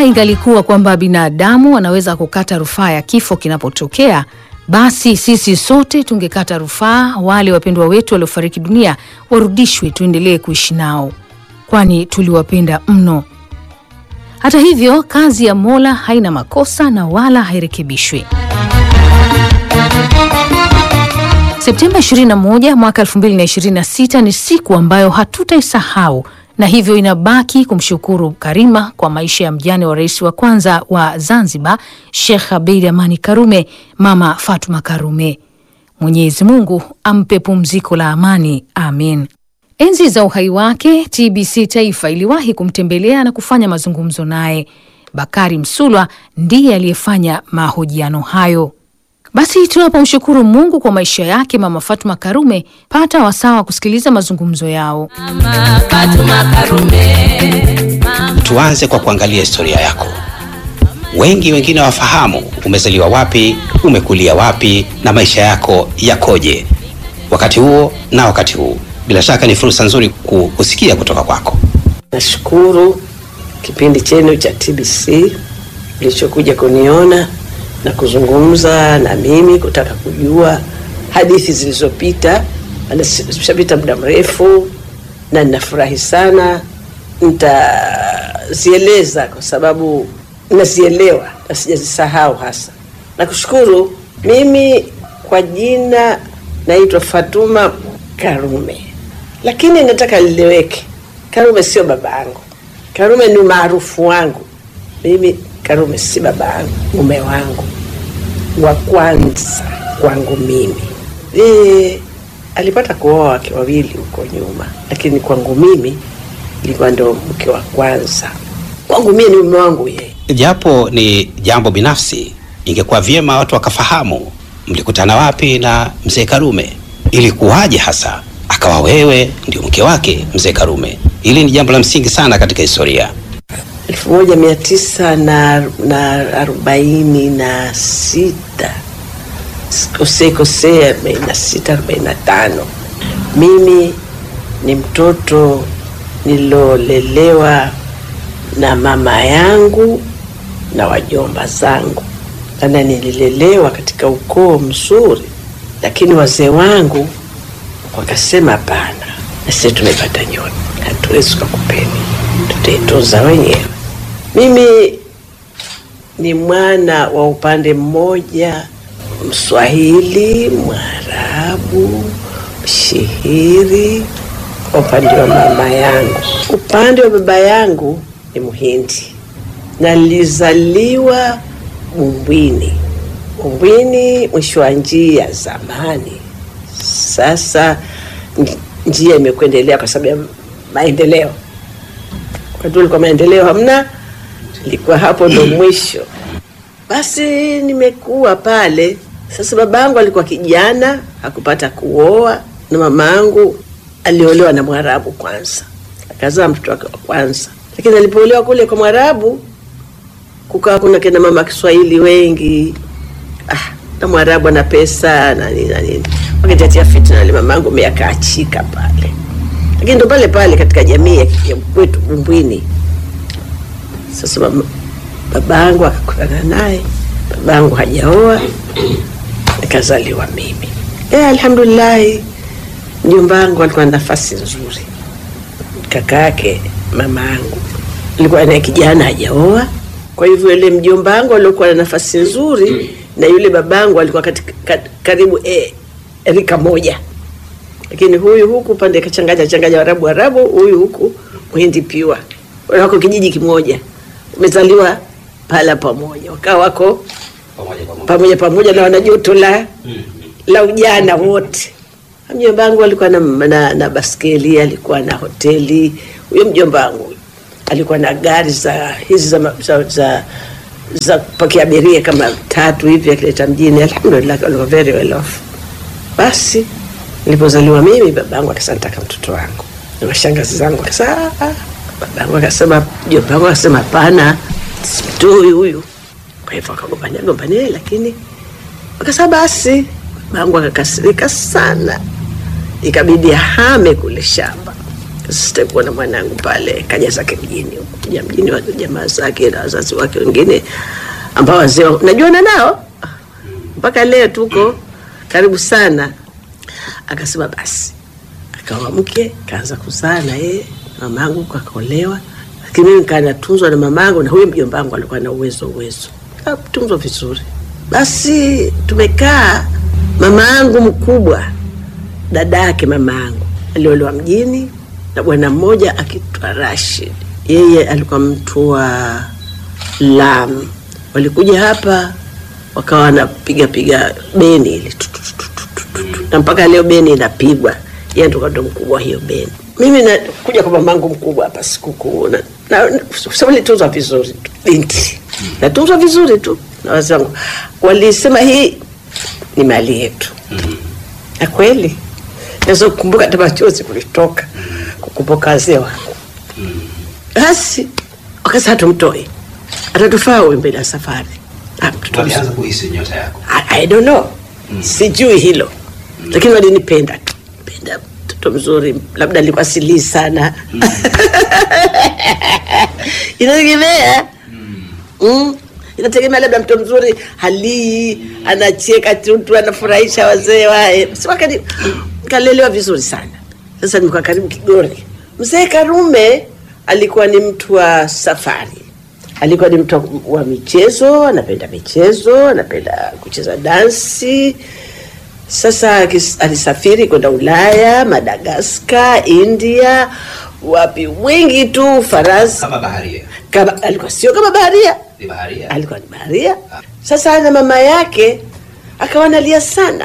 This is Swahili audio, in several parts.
ingalikuwa kwamba binadamu wanaweza kukata rufaa ya kifo kinapotokea, basi sisi sote tungekata rufaa wale wapendwa wetu waliofariki dunia warudishwe, tuendelee kuishi nao, kwani tuliwapenda mno. Hata hivyo, kazi ya Mola haina makosa na wala hairekebishwi. Septemba 21 mwaka 2026 ni siku ambayo hatutaisahau na hivyo inabaki kumshukuru Karima kwa maisha ya mjane wa rais wa kwanza wa Zanzibar, Sheikh Abeid Amani Karume, Mama Fatuma Karume. Mwenyezi Mungu ampe pumziko la amani, amin. Enzi za uhai wake, TBC Taifa iliwahi kumtembelea na kufanya mazungumzo naye. Bakari Msulwa ndiye aliyefanya mahojiano hayo. Basi tunapomshukuru Mungu kwa maisha yake Mama Fatuma Karume, pata wasaa wa kusikiliza mazungumzo yao. Mama Fatuma Karume. Mama Tuanze kwa kuangalia historia yako. Wengi wengine wafahamu umezaliwa wapi, umekulia wapi na maisha yako yakoje wakati huo na wakati huu. Bila shaka ni fursa nzuri ku- kusikia kutoka kwako. Nashukuru kipindi chenu cha TBC kilichokuja kuniona na kuzungumza na mimi, kutaka kujua hadithi zilizopita. Maana si- zimeshapita muda mrefu, na ninafurahi sana. Nitazieleza kwa sababu nazielewa na sijazisahau hasa. Nakushukuru. Mimi kwa jina naitwa Fatuma Karume, lakini nataka lileweke, Karume sio baba yangu. Karume ni maarufu wangu. Mimi Karume si baba yangu, mume wangu wa kwanza kwangu mimi. Yeye alipata kuoa wake wawili huko nyuma, lakini kwangu mimi ilikuwa ndo mke wa kwanza. Kwangu mimi ni mume wangu yeye. Japo ni jambo binafsi, ingekuwa vyema watu wakafahamu mlikutana wapi na mzee Karume, ilikuwaje hasa akawa wewe ndio mke wake mzee Karume. Hili ni jambo la msingi sana katika historia. elfu moja mia tisa na, na arobaini na sita kosee kosee arobaini na sita arobaini na tano mimi ni mtoto nilolelewa na mama yangu na wajomba zangu ana nililelewa katika ukoo mzuri lakini wazee wangu wakasema hapana na sisi tumepata nyota hatuwezi tukakupeni tutaitunza wenyewe mimi ni mwana wa upande mmoja mswahili mwarabu mshihiri kwa upande wa mama yangu upande wa baba yangu ni mhindi na nilizaliwa bumbwini bumbwini mwisho wa njia ya zamani sasa nj- njia imekuendelea kwa sababu ya maendeleo wakati ulikuwa maendeleo hamna ilikuwa hapo ndo mwisho basi nimekuwa pale sasa baba yangu alikuwa kijana hakupata kuoa na mama yangu aliolewa na mwarabu kwanza akazaa mtoto wake wa kwanza lakini alipoolewa kule kwa mwarabu kukawa kuna kina mama kiswahili wengi ah, na mwarabu ana pesa na nini na nini wakitatia fitna ali mama yangu akaachika pale lakini ndo pale pale katika jamii ya ya kwetu bumbwini sasa mama- baba yangu akakutana naye baba yangu hajaoa nikazaliwa mimi e, alhamdulillahi mjomba wangu alikuwa na nafasi nzuri kaka yake mama yangu alikuwa naye kijana hajaoa kwa hivyo yule mjomba wangu aliokuwa na nafasi nzuri na yule babangu alikuwa katika, kat, karibu e, rika moja lakini huyu huku pande kachanganya changanya warabu warabu huyu huku mhindi piwa wako kijiji kimoja umezaliwa pala pamoja wakawa wako pamoja pamoja na wanajoto la la ujana wote mjomba wangu alikuwa na, na, na baskeli alikuwa na hoteli huyo mjomba wangu alikuwa na gari za hizi za, ma- za, za, za kupakia abiria kama tatu hivi akileta mjini alhamdulillah alikuwa very well off basi nilipozaliwa mimi babangu akasema nataka mtoto wangu na mashangazi zangu akasema "Ah, ah." babangu akasema mjomba wangu akasema hapana simtoi huyu kwa hivyo akagombania gombania lakini akasema basi babangu akakasirika sana ikabidi ahame kule shamba sitaki kuona mwanangu pale, kaja zake mjini huko, kuja mjini, wa- jamaa zake na wazazi wake wengine ambao wazee wa- najuana nao mpaka leo tuko karibu sana. Akasema basi, akawa mke, kaanza kuzaa na yeye, mamangu akaolewa, lakini mimi nikaa natunzwa na mamangu, na huyo mjomba wangu alikuwa na uwezo uwezo, tunzwa vizuri. Basi tumekaa, mama yangu mkubwa dada yake mama yangu aliolewa mjini na bwana mmoja akitwa Rashid. Yeye alikuwa mtu wa Lamu. Walikuja hapa wakawa wanapiga piga beni ile tu, tu, tu, tu, tu, tu, tu. na mpaka leo beni inapigwa. Yeye ndo ndo mkubwa wa hiyo beni. Mimi nakuja kwa mamangu mkubwa hapa sikukuu na, na, na sababu nilitunzwa vizuri tu binti, natunzwa vizuri tu na wazee wangu walisema hii ni mali yetu na kweli naweza kukumbuka hata machozi kulitoka kukumbuka wazee wangu. Basi wakasema tumtoe, atatufaa huyu mbele ya safari. Ah, mtoto mzuri. Walianza kuhisi nyota yako. I, I don't know sijui hilo lakini walinipenda tu penda mtoto mzuri labda alikuwa silii sana inategemea mm. inategemea labda mtoto mzuri halii anacheka tutu anafurahisha wazee wae siwakani kalelewa vizuri sana sasa nimekuwa karibu kigori mzee karume alikuwa ni mtu wa safari alikuwa ni mtu wa michezo, anapenda michezo, anapenda kucheza dansi. Sasa akis- alisafiri kwenda Ulaya, Madagaskar, India, wapi wengi tu, Faransa. Kama baharia. Kama, alikuwa sio kama baharia, Ni baharia. alikuwa ni baharia. Sasa na mama yake akawa analia sana,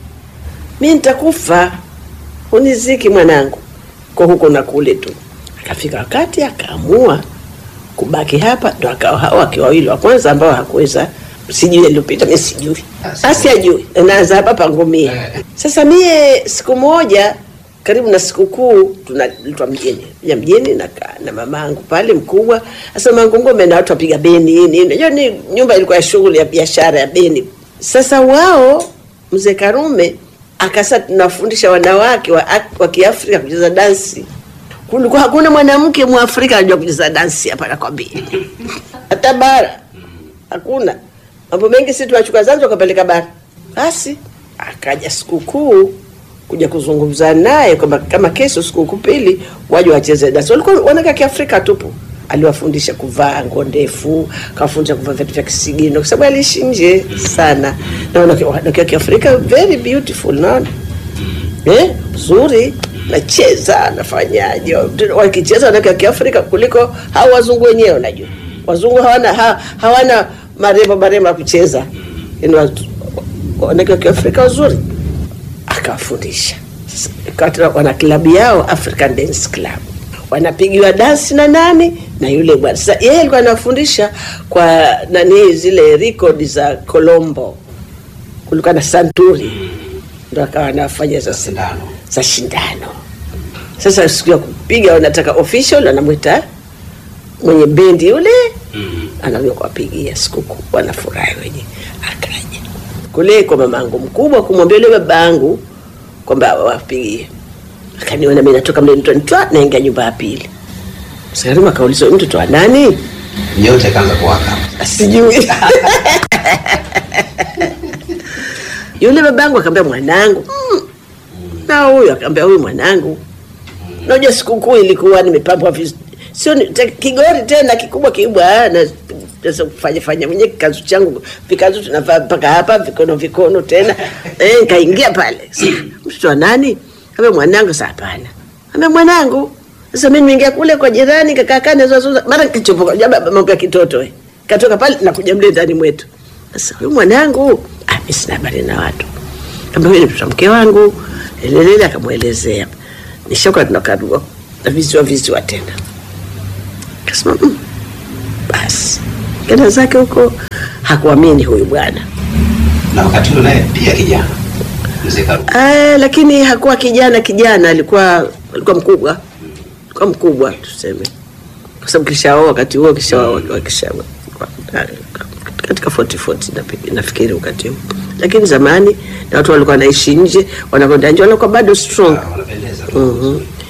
mi nitakufa, huniziki mwanangu, kwa huko na kule tu. Akafika wakati akaamua kubaki hapa, ndo akawa hao wake wawili wa kwanza ambao hakuweza, sijui aliyopita, mi sijui, asi ajui, naanza hapa pangumia. Sasa mie siku moja karibu na sikukuu tunaitwa mjini ya mjini na, na mamangu pale mkubwa. Sasa mamangu ngome na watu wapiga beni nini, unajua ni nyumba ilikuwa ya shughuli ya biashara ya beni. Sasa wao mzee Karume akasa tunafundisha wanawake wa, wa Kiafrika kucheza dansi kulikuwa hakuna mwanamke mwafrika anajua kucheza dansi hapa nakwambia hata bara hakuna mambo mengi si tunachukua zanzi wakapeleka bara basi akaja sikukuu kuja kuzungumza naye kwamba kama kesho sikukuu pili waje wacheze dansi walikuwa wanakaa kiafrika tupu aliwafundisha kuvaa nguo ndefu kawafundisha kuvaa vitu vya kisigino kwa sababu aliishi nje sana na wanawake wanawake wa kiafrika very beautiful naona eh, mzuri nacheza nafanyaje wakicheza wanawake wa kiafrika kuliko hao wazungu wenyewe unajua wazungu hawana ha, hawana marembo marembo ya kucheza Yaani watu- wanawake wa kiafrika wazuri akawafundisha Sasa, ikawa tena wana klabu yao african dance club wanapigiwa dansi na nani na yule bwana sasa yeye alikuwa anafundisha kwa nani zile record za colombo kulikuwa na santuri ndo akawa anafanya sasa Sindano. za shindano. Sasa siku ya kupiga wanataka official, anamwita mwenye bendi yule anakuja kuwapigia sikukuu, wanafurahi wenye. Akaja kule kwa mamangu mkubwa kumwambia yule babangu kwamba wapigie, akaniona mimi natoka mle mtoni twa naingia nyumba ya pili. Sakarima akauliza "Huyu mtoto wa nani? Nyota ikaanza kuwaka. sijui yule babangu akaambia mwanangu mm. na huyu akaambia huyu mwanangu najua sikukuu ilikuwa nimepambwa viz- sio ni- te- kigori tena kikubwa kibwa na sasa kufanya fanya mwenye kikazu changu vikazu tunavaa mpaka hapa vikono vikono tena eh, nikaingia pale Sasa, mtoto wa nani ambia mwanangu sa hapana ambia mwanangu sasa mimi nimeingia kule kwa jirani kakakaa nazozuza mara kichopoka jaba mambo ya kitoto eh. katoka pale nakuja mle ndani mwetu sasa huyu mwanangu ah, mimi sina habari na watu kama huyu ni mtoto wa mke wangu lelelele akamwelezea nishakuwa tunakarua na viziwa viziwa tena kasema mm, basi kenda zake huko hakuamini huyu bwana Na wakati ule naye pia kijana. Mzee Karume. Ah, lakini hakuwa kijana kijana, alikuwa alikuwa mkubwa, alikuwa mkubwa tuseme, kwa sababu kishaoa wakati huo kishaoa kisha katika 40 40 napi- nafikiri wakati huo, lakini zamani na watu walikuwa wanaishi nje, wanakwenda nje, walikuwa bado strong. Ah, Wanapendeza. Mhm.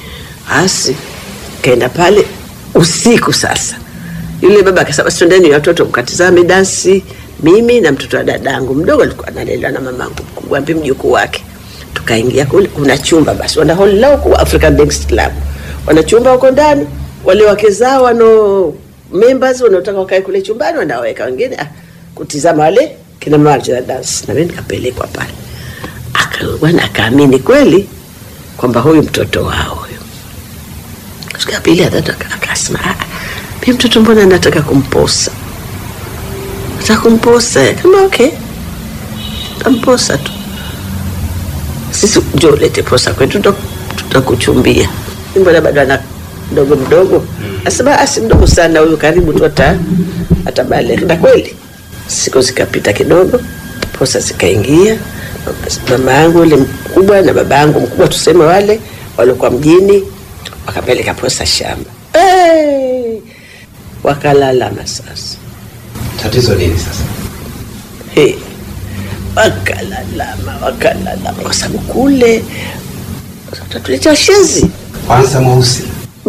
basi kaenda pale usiku sasa yule baba akasema twendeni watoto mkatizame dansi mimi na mtoto wa dadangu mdogo alikuwa analelewa na mamangu mkubwa mpi mjukuu wake tukaingia kule kuna chumba basi wana hall lao kwa African Dance Club wana chumba huko ndani wale wake zao wano members wanaotaka wakae kule chumbani wanaweka wengine ah, kutizama wale kina mama wanacheza dance na mimi nikapelekwa pale aka bwana akaamini kweli kwamba huyu mtoto wao huyu siku ya pili ya tatu aka- akasema "Ah, mi mtoto mbona nataka kumposa nataka kumposa kama okay tamposa tu sisi njo ulete posa kwetu tuta- tutakuchumbia mbona bado ana mdogo mdogo asema asi mdogo sana huyu karibu tu ata atabaleghe na kweli siku zikapita kidogo posa zikaingia mama yangu yule mkubwa na baba yangu mkubwa tuseme wale walikuwa mjini wakapeleka posa shamba hey! wakalalama sasa Tatizo nini sasa? Hey, wakalalama wakalalama kwa sababu kule tatuletea shenzi Kwanza mweusi,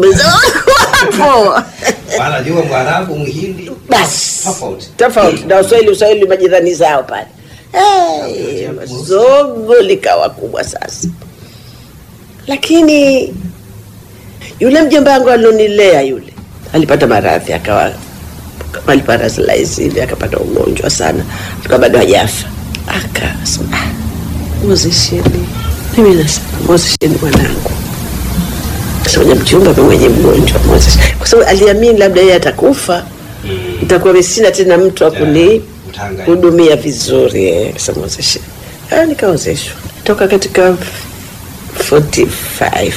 wapo wanajua Mwarabu, Mhindi, basi Tofauti. tofauti na uswahili uswahili majirani zao pale hey, zogo likawa kubwa sasa lakini yule mjomba wangu alionilea yule alipata maradhi akawa kama aliparalyze hivi akapata ugonjwa sana tuka bado hajafa akasema "Ah, mwozesheni mimi nasema mwozesheni mwanangu soja mchumba mimi mwenye mgonjwa mwozeshe kwa sababu aliamini labda yeye atakufa nitakuwa mimi sina tena mtu wa kuni utahangaika. hudumia vizuri eh, sasa mwozeshe Ah, nikaozeshwa toka katika 45 46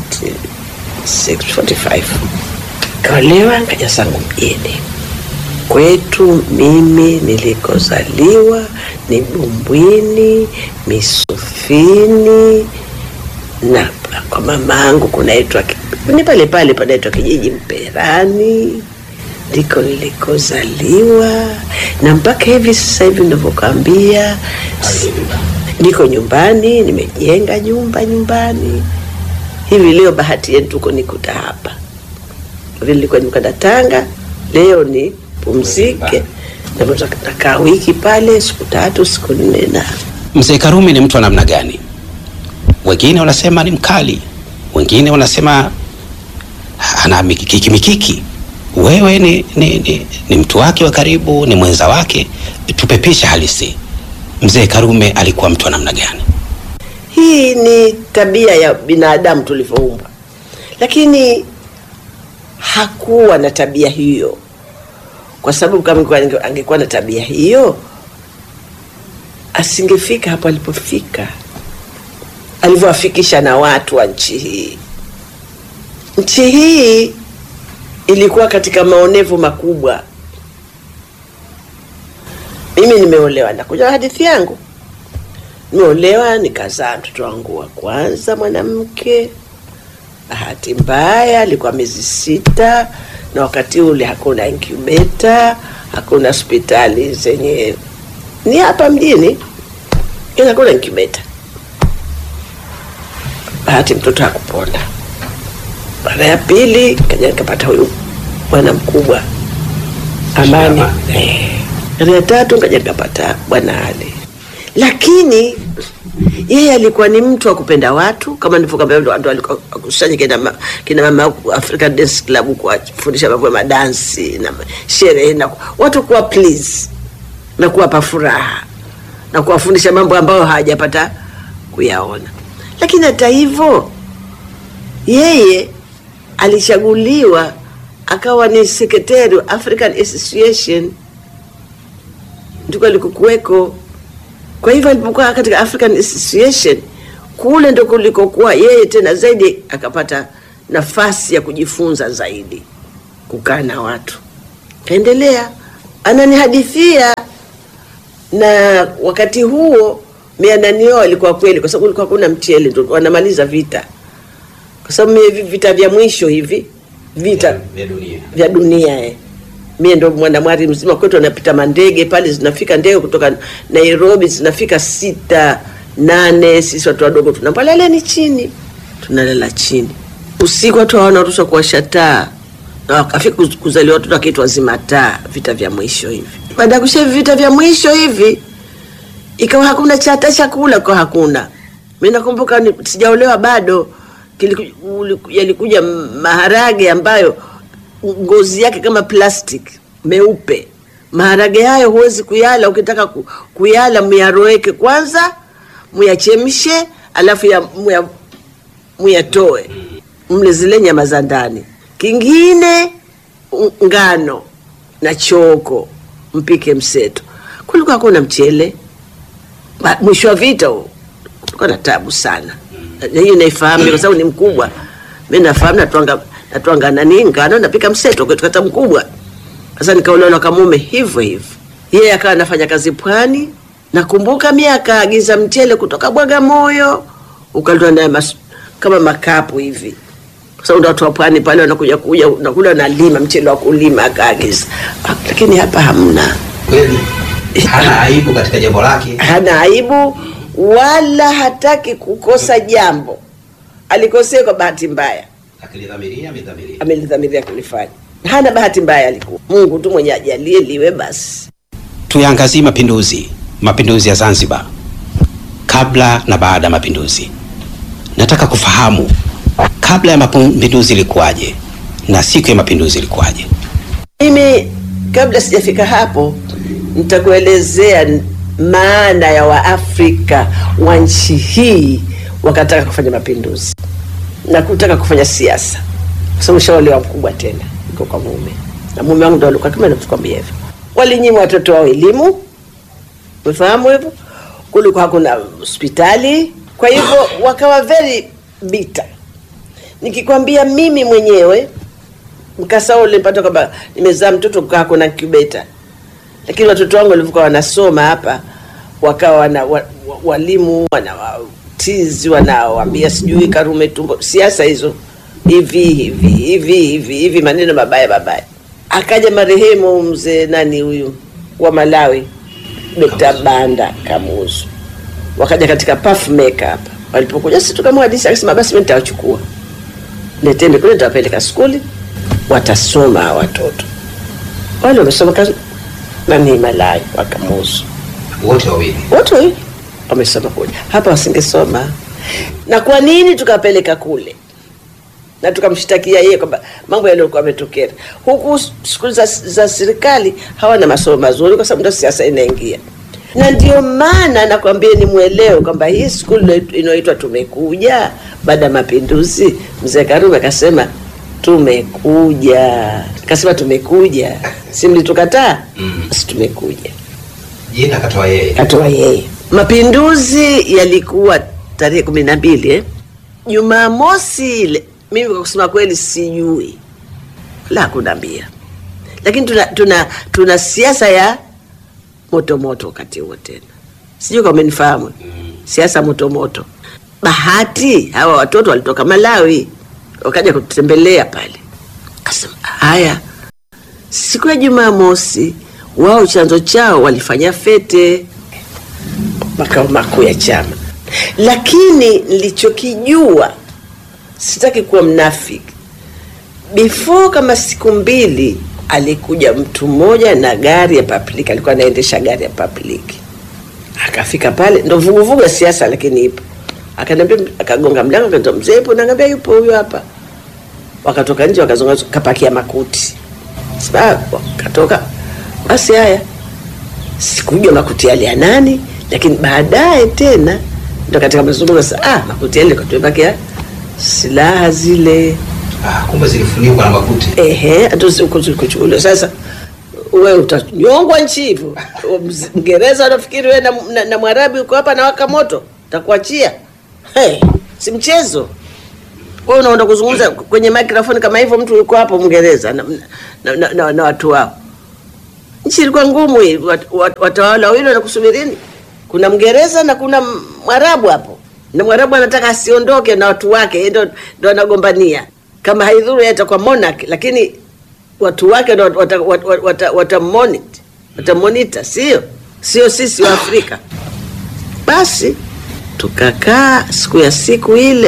45 kaolewa nkaja zangu mjini kwetu mimi nilikozaliwa ni Bumbwini, Misufini na kwa mamangu kunaitwa ki- ni pale pale panaitwa kijiji Mperani, ndiko nilikozaliwa na mpaka hivi sasa hivi navyokwambia, niko nyumbani, nimejenga nyumba nyumbani. Hivi leo bahati yetu tuko nikuta hapa vile nilikuwa nimekwenda Tanga, leo ni pumzike, na nakaa wiki pale, siku tatu siku nne na Mzee Karume ni mtu wa namna gani? Wengine wanasema ni mkali, wengine wanasema ana mikiki mikiki. Wewe ni, ni, ni, ni mtu wake wa karibu, ni mwenza wake. Tupe picha halisi. Mzee Karume alikuwa mtu wa namna gani? Hii ni tabia ya binadamu tulivyoumbwa, lakini hakuwa na tabia hiyo, kwa sababu kama angekuwa- ange- angekuwa na tabia hiyo asingefika hapo alipofika, alivyowafikisha na watu wa nchi hii. Nchi hii ilikuwa katika maonevu makubwa. Mimi nimeolewa, nakuja hadithi yangu nimeolewa nikazaa mtoto wangu wa kwanza mwanamke. Bahati mbaya alikuwa miezi sita, na wakati ule hakuna incubator, hakuna hospitali zenye ni hapa mjini, ila hakuna incubator. Bahati mtoto hakupona. Mara ya pili kaja nikapata huyu bwana mkubwa Amani. Amani. Eh. Mara ya tatu kaja nikapata bwana Ali, lakini yeye alikuwa ni mtu wa kupenda watu kama nilivyokwambia, ndo ndo alikuwa akusanya kina, ma, kina mama wa African Dance Club kuwafundisha mambo ya madansi na ma- sherehe na ku- watu kuwa please na kuwapa furaha na kuwafundisha mambo ambayo hawajapata kuyaona. Lakini hata hivyo yeye alichaguliwa akawa ni sekretari wa African Association, ndiko alikokuweko. Kwa hivyo alipokuwa katika African Association kule ndo kulikokuwa yeye tena zaidi akapata nafasi ya kujifunza zaidi, kukaa na watu. Kaendelea ananihadithia, na wakati huo miananio alikuwa kweli, kwa sababu kulikuwa hakuna mchele, ndo wanamaliza vita, kwa sababu mie vi- vita vya mwisho hivi vita Vya dunia. vya dunia eh. Mie ndo mwanamwari mzima kwetu, anapita mandege pale, zinafika ndege kutoka Nairobi zinafika sita nane, sisi watu wadogo tunapwa laleni chini, tunalala chini usiku watu hawana ruhusa kuwasha taa na wakafika kuz- kuzaliwa watoto wakiitwa zima taa, vita vya mwisho hivi. Baada ya kusha hivi vita vya mwisho hivi, ikawa hakuna cha hata chakula kwa hakuna. Mimi nakumbuka ni- sijaolewa bado, kiliku- uliku- yalikuja maharage ambayo ngozi yake kama plastic meupe. Maharage hayo huwezi kuyala, ukitaka ku, kuyala muyaroeke kwanza, muyachemshe, alafu ya, muya, muyatoe mle zile nyama za ndani. Kingine u- ngano na choko, mpike mseto. Kulikuwa hakuna mchele. Ba- Mwisho wa vita huo, kulikuwa na tabu sana. Na Hiyo naifahamu kwa sababu ni mkubwa. Mimi nafahamu natwanga natwanga nani ngano napika mseto kwa kata mkubwa. Sasa nikaolewa na kamume hivyo hivyo. Yeye akawa anafanya kazi pwani. Nakumbuka mimi akaagiza mchele kutoka Bagamoyo ukaletwa naye mas- kama makapu hivi. Kwa sababu ndio watu wa pwani pale wanakuja kuja nakula nalima mchele wa kulima akaagiza. Ah, Lakini hapa hamna. Kweli hana aibu katika jambo lake. Hana aibu wala hataki kukosa jambo. Alikosea kwa bahati mbaya. Akilidhamiria amedhamiria. amelidhamiria kulifanya. Hana bahati mbaya, alikuwa Mungu tu mwenye ajalie liwe basi. Tuyaangazie mapinduzi, mapinduzi ya Zanzibar, kabla na baada ya mapinduzi. Nataka kufahamu kabla ya mapinduzi ilikuwaje na siku ya mapinduzi ilikuwaje. Mimi kabla sijafika hapo, nitakuelezea n- maana ya Waafrika wa nchi hii wakataka kufanya mapinduzi na kutaka kufanya siasa, kwa sababu shaolewa mkubwa tena, iko kwa mume na mume wangu ndo alikuwa kama navyokwambia hivyo. Walinyima watoto wao elimu, umefahamu hivyo, kulikuwa hakuna hospitali, kwa hivyo wakawa very bitter. Nikikwambia mimi mwenyewe mkasa ule nilipata kwamba nimezaa mtoto kukaa kuna incubator, lakini watoto wangu walivyokuwa wanasoma hapa wakawa wana wa, wa, walimu wanawatizi wanawaambia sijui Karume tumbo, siasa hizo hivi hivi hivi hivi hivi, maneno mabaya mabaya. Akaja marehemu mzee nani huyu wa Malawi, Dr. Banda Kamuzu, wakaja katika puff maker hapa. Walipokuja sisi tukamwadisha, akasema basi mimi nitawachukua leteni kule, nitawapeleka skuli, watasoma hawa watoto wale wamesoma kazi nani Malawi wakamuzu Wote wawili. wote wawili wamesoma kule, hapa wasingesoma. Na kwa nini tukapeleka kule na tukamshtakia yeye kwamba mambo yaliyokuwa yametokea huku? Skuli za, za serikali hawana masomo mazuri, kwa sababu ndo siasa inaingia, na ndio maana nakwambia ni mwelewe kwamba hii skuli inayoitwa Tumekuja baada ya mapinduzi, mzee Karume akasema tumekuja, akasema tumekuja, si mlitukataa? Basi tumekuja Jina katoa yeye. katoa yeye. Mapinduzi yalikuwa tarehe kumi na mbili eh? Jumamosi ile, mimi kwa kusema kweli sijui la kunaambia, lakini tuna, tuna, tuna siasa ya motomoto wakati huo tena, sijui kama umenifahamu siasa motomoto. Bahati hawa watoto walitoka Malawi wakaja kututembelea pale, kasema haya siku ya Jumamosi wao chanzo chao walifanya fete makao makuu ya chama, lakini nilichokijua, sitaki kuwa mnafiki, before kama siku mbili alikuja mtu mmoja na gari ya public, alikuwa anaendesha gari ya public, akafika pale, ndo vuguvugu ya siasa, lakini ipo. Akaniambia, akagonga mlango, akaniambia mzee, ipo? Naambia yupo, huyo hapa. Wakatoka nje, wakazungumza, kapakia makuti sababu katoka basi. Haya, sikujua makuti yale ya nani, lakini baadaye tena ndo katika mazungumzo sasa, ah, makuti yale katuebakia silaha zile, Ah, kumbe zilifunikwa na makuti. ehe, hatukuchukuliwa. Sasa wewe utanyongwa nchi hivyo. Mngereza anafikiri wewe na, na, na Mwarabi uko hapa na waka moto, takuachia hey, si mchezo. Wewe unaenda kuzungumza kwenye microphone kama hivyo, mtu yuko hapo Mngereza na, na, na, na, na watu wao. Nchi ilikuwa ngumu hii, wat- wat- watawala wawili wanakusubirini. Kuna Mngereza na kuna Mwarabu hapo, na Mwarabu anataka asiondoke na watu wake, yeye ndo ndo anagombania. Kama haidhuru yeye atakuwa monarch, lakini watu wake ndo wata, wata, wata, wata monitor, wata monitor, sio sio sisi wa Afrika. Basi tukakaa siku ya siku ile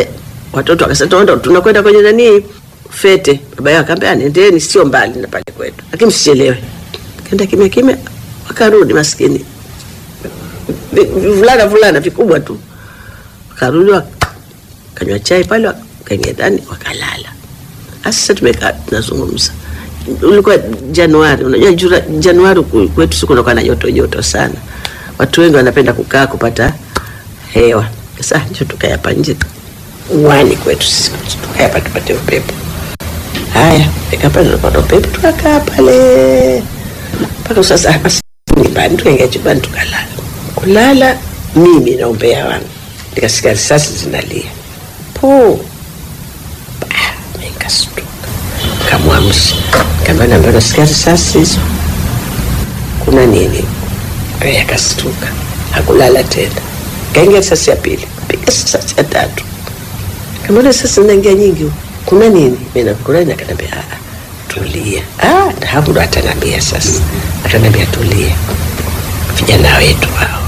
watoto wakasema tunaenda tunakwenda kwenye nani fete. Baba yao akaambia nendeni, sio mbali na pale kwetu, lakini msichelewe. Kenda kimya kimya, wakarudi maskini Vi- vulana vulana vikubwa tu, wakarudi wakanywa chai pale, wakaingia ndani wakalala. Sasa tumekaa tunazungumza, ulikuwa Januari. Unajua jura, Januari ku- kwetu siku kunakuwa na joto joto sana, watu wengi wanapenda kukaa kupata hewa. Sasa njo tukae hapa nje uwani kwetu sisi, tukae hapa tupate upepo. Haya, fika pale tunapata upepo, tukakaa pale mpaka sasa. Basi nyumbani, tukaingia chumbani tukalala. Kulala mimi na umbea wangu, nikasikia risasi zinalia po Nikastuka, kamwamsha, kama naambia nasikia risasi hizo, kuna nini? Yeye akastuka, hakulala tena, kaingia risasi ya pili, piga risasi ya tatu, kamwona sasa zinaingia nyingi huku. kuna nini? Mimi nakurani, akaniambia "Ah, ah, tulia. Ah, na hapo ndo ataniambia sasa, ataniambia tulia, vijana wetu hao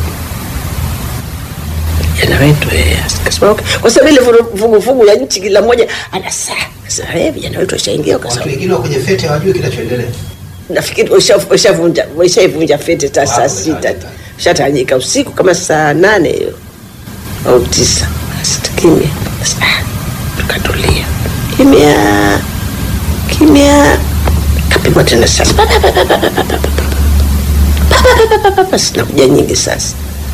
vijana wetu eh, akasema, okay. kwa sababu ile vuru- vuguvugu ya nchi kila mmoja ana saa sasa, eh, vijana wetu washaingia Watu wakasema wengine wa kwenye fete hawajui kinachoendelea. nafikiri washa- washavunja washaivunja fete ta saa Wow, sita wameshatawanyika. shatawanyika usiku kama saa nane hiyo au tisa basi kimya Basi, ah, tukatulia kimya kimya kapigwa tena sasa Pa, pa, pa, pa, pa, pa, pa, pa, pa, pa. Pa, pa, pa, pa, pa, pa, pa, zinakuja nyingi sasa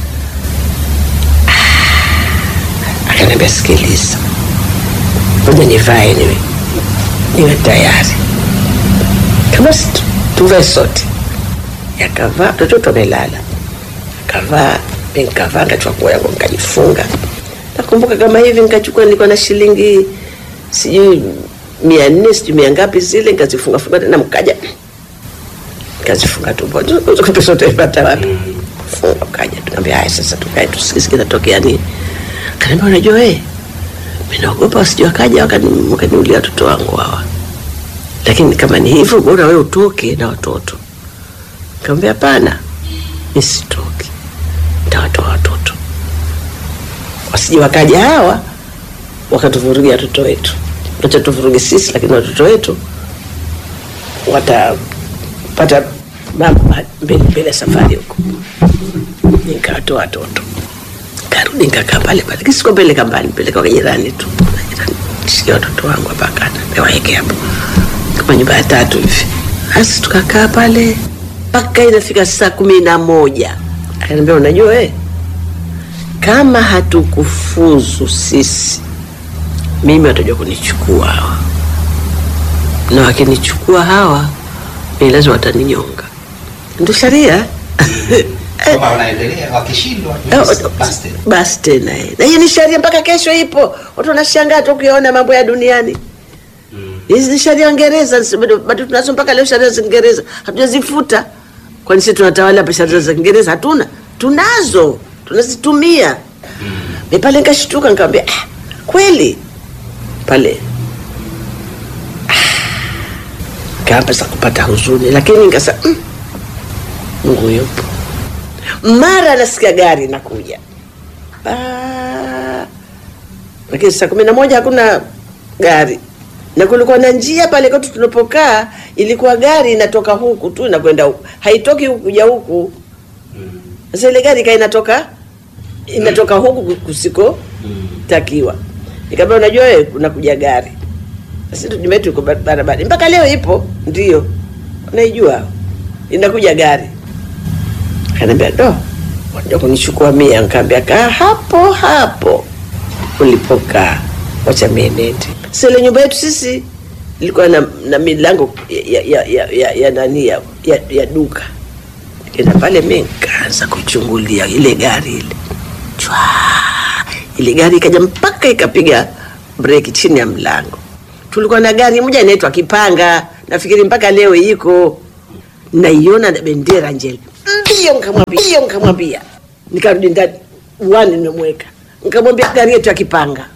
Ah, akaniambia sikiliza moja nivae niwe niwe tayari kama si tu- tuvae sote. Yakavaa watoto wamelala, akavaa mi nikavaa, nikachukua nguo yangu nikajifunga. Nakumbuka kama hivi, nikachukua nilikuwa na shilingi sijui mia nne sijui mia ngapi zile, nikazifunga funga tena, mkaja nikazifunga tumbo. Pesa utaipata wapi? Funga ukaja, tunaambia haya, sasa tukae tusikie kinatokea nini. Kaniambia unajua, eh, mimi naogopa wasije wakaja wakani- wakaniulia watoto wangu hawa lakini kama ni hivyo bora wewe utoke na watoto. Nikamwambia hapana, mimi sitoki, nitawatoa watoto wasije wakaja hawa wakatuvurugia watoto wetu. Wacha tuvuruge sisi, lakini watoto wetu watapata mambo mbele mbele ya safari huko. Nikawatoa watoto, karudi nikakaa pale pale, lakini sikupeleka mbali, peleka kwa jirani tu. Jirani, Shikia watoto wangu hapa kana niwaeke hapo kama nyumba ya tatu hivi. Basi tukakaa pale mpaka inafika saa kumi na moja. Akaniambia unajua eh, kama hatukufuzu sisi, mimi watajua kunichukua hawa, na wakinichukua hawa, mimi lazima wataninyonga. Ndio sheria Kama wanaendelea wakishindwa Eh, basi tena. basi tena eh. na hiyo ni sheria mpaka kesho ipo. Watu wanashangaa tu ukiona mambo ya duniani. Hizi ni sheria Uingereza, nsi- bado bado tunazo mpaka leo sheria za Kiingereza, hatujazifuta. Kwani sisi tunatawala hapa sheria za Kiingereza? Hatuna, tunazo, tunazitumia. Mimi pale nikashtuka, nikamwambia ah, kweli pale ah, kaapa za kupata huzuni, lakini nikasema mm, Mungu yupo. Mara nasikia gari nakuja, Ah, lakini saa kumi na moja hakuna gari na kulikuwa na njia pale kwetu tunapokaa, ilikuwa gari inatoka huku tu inakwenda huku, haitoki huku kuja huku. Sasa ile gari kaa inatoka inatoka huku kusiko takiwa. Nikamwambia unajua wewe kunakuja gari. Sasa tu nyumba yetu iko bar- barabara. Mpaka leo ipo, ndio. Unaijua? Inakuja gari. Akaniambia do, waja kunichukua mia. Nikamwambia kaa hapo hapo ulipokaa, wacha mie nende. Sasa ile nyumba yetu sisi ilikuwa na, na milango ya, ya, ya, ya, ya nani ya, ya, ya duka Nikaenda pale mi nikaanza kuchungulia ile gari ile chwa, ile gari ikaja mpaka ikapiga breki chini ya mlango. Tulikuwa na gari moja inaitwa Kipanga, nafikiri mpaka leo iko naiona na bendera njele mbio, nikamwambia mbio, nikamwambia nikarudi ndani uwani, nimemweka nikamwambia gari yetu ya Kipanga